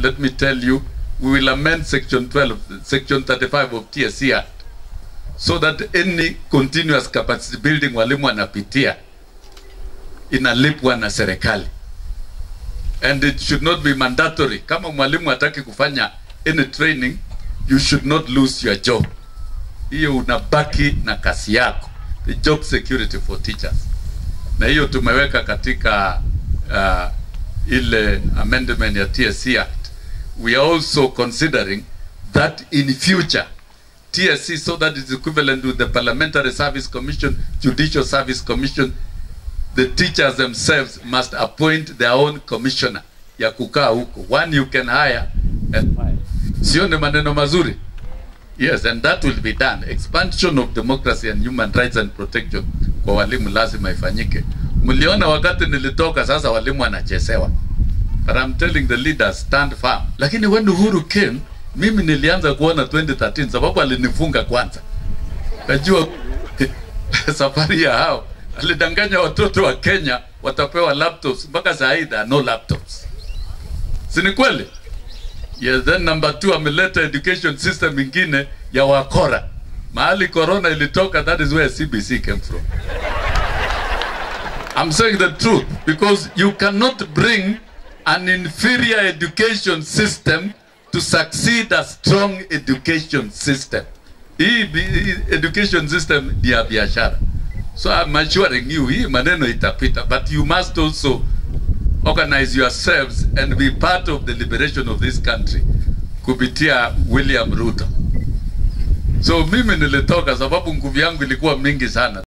let me tell you, we will amend section 12, section 35 of TSC Act so that any continuous capacity building walimu wanapitia inalipwa na serikali and it should not be mandatory. Kama mwalimu hataki kufanya any training, you should not lose your job. Hiyo unabaki na kazi yako, the job security for teachers, na hiyo tumeweka katika uh, ile amendment ya TSC Act. We are also considering that in future TSC so that it's equivalent with the Parliamentary Service Commission, Judicial Service Commission, the teachers themselves must appoint their own commissioner ya kukaa huko. One you can hire and fire. Sio ni maneno mazuri? Yes, and that will be done. Expansion of democracy and human rights and protection kwa walimu lazima ifanyike. Mliona wakati nilitoka, sasa walimu wanachezewa. But I'm telling the leaders stand firm. Lakini when Uhuru came, mimi nilianza kuona 2013 sababu alinifunga kwanza. Najua safari ya hao alidanganya watoto wa Kenya watapewa laptops mpaka saa hii there are no laptops. Si ni kweli? Yes, then number two ameleta education system ingine ya wakora. Mahali corona ilitoka, that is where CBC came from. I'm saying the truth because you cannot bring an inferior education system to succeed a strong education system. Hii bi- hii education system ni ya biashara. So I'm assuring you hii maneno itapita but you must also organize yourselves and be part of the liberation of this country kupitia William Ruto. So mimi nilitoka sababu nguvu yangu ilikuwa mingi sana.